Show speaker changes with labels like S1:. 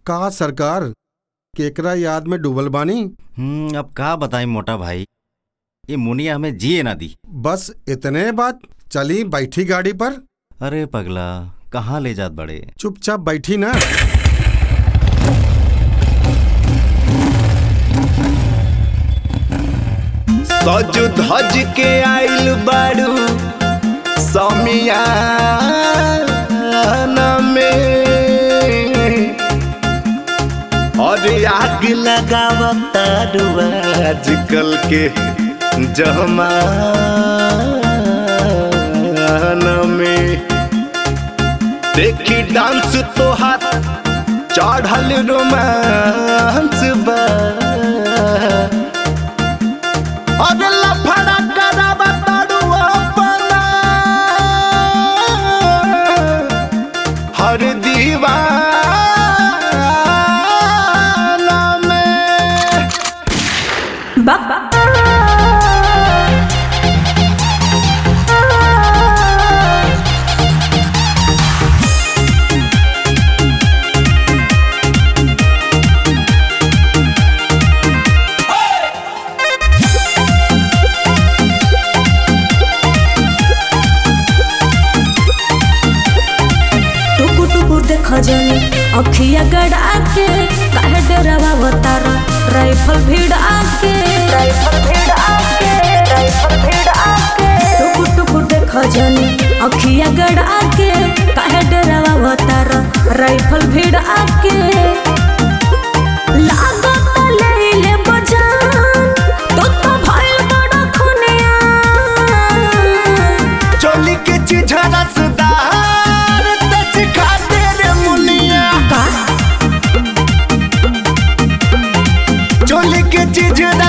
S1: का सरकार केकरा याद में डूबल बानी
S2: हम्म अब का बताई मोटा भाई ये मुनिया हमें जिए ना दी
S1: बस इतने बात चली बैठी गाड़ी पर
S2: अरे पगला कहाँ ले जात बड़े
S1: चुपचाप बैठी ना
S3: सज धज के आइल बाड़ू समियाना में और आग लगावतारू आजकल के जमाना में देखी डांस तोहार चढ़ल रोमांस बा अरे लफड़ा करावा तारू अपना हर दीवाना में
S4: टुकु टुकु देख जनी अखिया गड़ा के काहे डरावा बतारा राइफल भिड़ा के राइफल भिड़ा के राइफल भिड़ा के टुकु टुकु देख जनी अखिया गड़ा के काहे डरावा बतारा राइफल भिड़ा के लागत ले ले बजान तो तो भइल बड़ा खुनिया
S3: चोली के चिझरा सुधार तच खाते रे मुनिया चोली के चिझरा